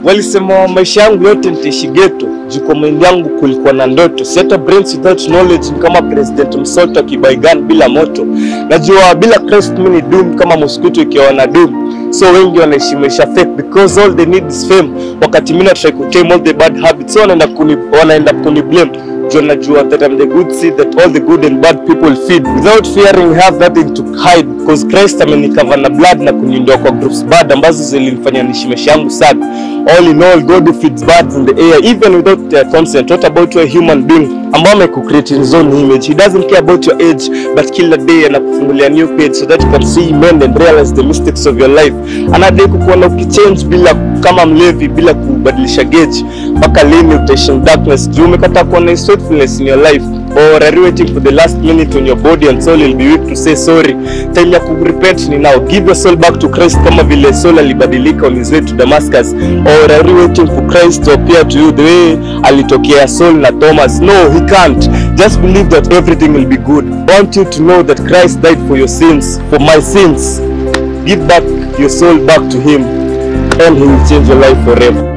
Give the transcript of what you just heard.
Walisema maisha yangu yote nitaishi ghetto, juu kwa mind yangu kulikuwa na ndoto. Si hata brains without knowledge ni kama President Msoto akibaigan bila moto. Najua bila Christ mimi ni doom kama mosquito ikiwa na doom. So wengi wanaishi maisha fake because all they need is fame. Wakati mimi na try to tame all the bad habits, so wanaenda kuni wanaenda kuni blame. Juu najua that I'm the good seed that all the good and bad people feed without fearing have nothing to hide because Christ amenikava na blood na kuniondoa kwa groups bad ambazo zilinifanya niishi maisha yangu sad. All in all, God who feeds birds in the air even without their consent. What about a human being ambao amekucreate in his own image? He doesn't care about your age but kila day anakufungulia new page so that you can see mend and realize the mistakes of your life. Anadai kukuona ukichange bila kama mlevi bila kubadilisha gauge. Mpaka lini utaishi in darkness? Juu umekataa kuona his faithfulness in your life or are you waiting for the last minute when your body and soul will be weak to say sorry? Time ya kurepent ni now. Give your soul back to Christ kama vile Saul alibadilika on his way to Damascus. Or are you waiting for Christ to appear to you the way alitokea Saul na Thomas? No, he can't. Just believe that everything will be good. I want you to know that Christ died for your sins, for my sins. Give back your soul back to him and he will change your life forever.